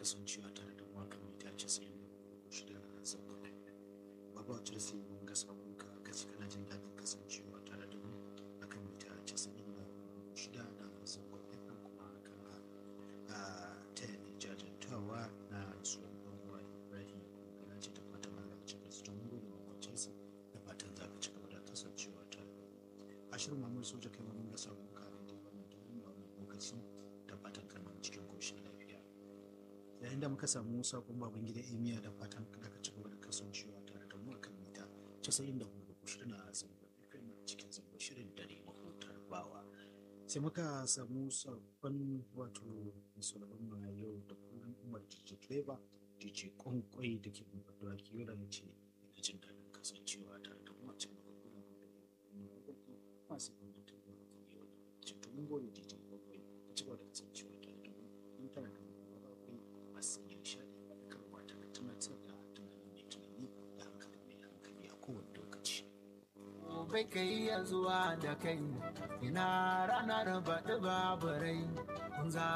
kasancewa tare da maka mai ta ce sai shida na zango babu wacce sai mun ga sabon ka kaci kana jin daɗin kasancewa tare da mu akan mai ta ce sai na shida na zango ɗin kuma kana a ta yi jajantawa na rasuwar ɗan uwa ibrahim kana ce da fatan allah ya cika su don gode ma wacce sai da fatan za ka ci gaba da kasancewa tare a shirin mamar soja kai mun ga sabon ka da wannan da wannan lokaci da fatan kana cikin koshin lafiya yayin da muka samu sakon baban gida emiya da fatan da ka ci gaba da kasancewa tare da mu a kan mita casa'in da hudu shirin a zango fm cikin zango shirin dare mahutar bawa sai muka samu sabon wato musulman ma yau da kullum umar dj clever dj kwankwai da ke bambam da yau da ya ce ina jin daɗin kasancewa tare da mu a cikin mahutar masu gwamnatin da yau da ce to mun gode dj kwankwai ka ci gaba da kasancewa tare da mu mun tare da mu akwai masu yin shaɗi da karwa ta da tunatar da tunanin mai tunani da hankali mai hankali a kowane lokaci. bai kai ya zuwa da kai ina ranar baɗi babu rai